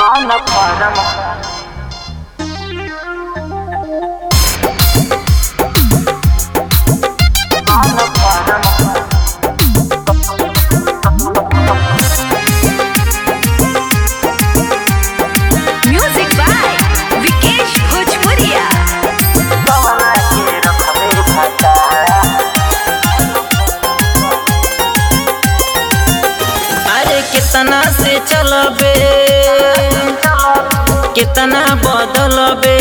कौन फॉर्म कौन form music by Vikesh भोजपुरिया कौन के रखबे खाता अरे कितना से चलबे कितना बदलबे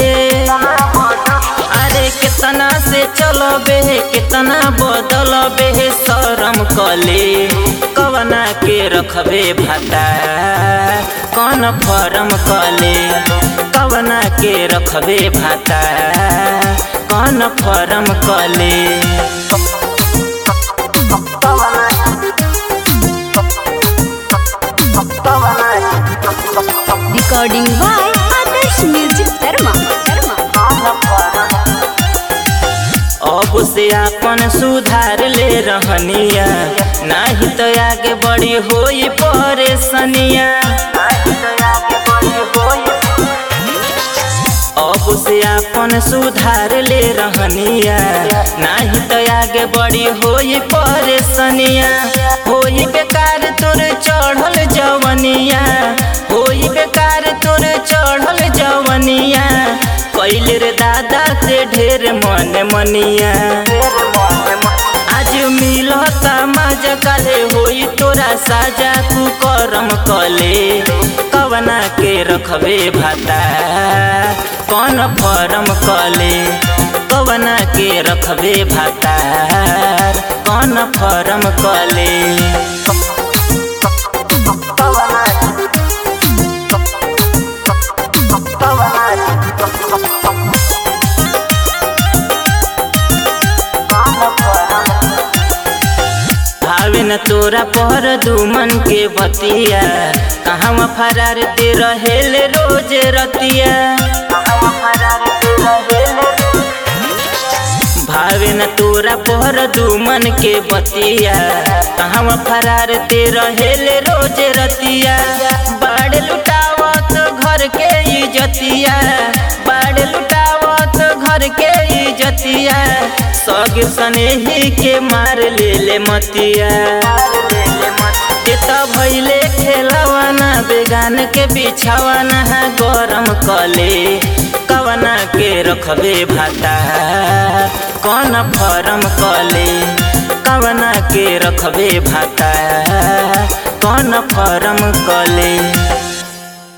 अरे कितना से चलबे कितना बदलबे शरम कले कवना के रखबे भाता कौन फरम कले कवना के रखबे भाता कौन फरम कले recording by Adarsh music Dharma अब से अपन सुधार ले रहनिया नाही तो आगे बड़ी होई परेशानिया अब से अपन सुधार ले रहनिया नाही तो आगे बड़ी होई परेशानिया होई बेकार तोर चढ़ल जवनिया होई बेकार तोर चढ़ल जवनिया कैले रे दादा से ढेर मन मनिया आज मिलता मजा काले होई तोरा साजा तू करम कले कवना के रखबे भाता कौन फरम कले कवना के रखबे भाता कौन फरम कले भावे न तोरा पर दुमन के बतिया कहाँ फरार ते रहेल रोज रतिया भावे न तोरा पर दुमन के बतिया कहाँ फरार ते रहेल रोज रतिया बाड़ लुटावत घर के इजतिया बाड़ लुटावत घर के इजतिया सग सनेही के मार ले ले मतिया एता भैले खेलवाना बेगान के बिछावाना है गरम कले कवना के रखबे भाता कौन फरम कले कवना के रखबे भाता कौन फरम कले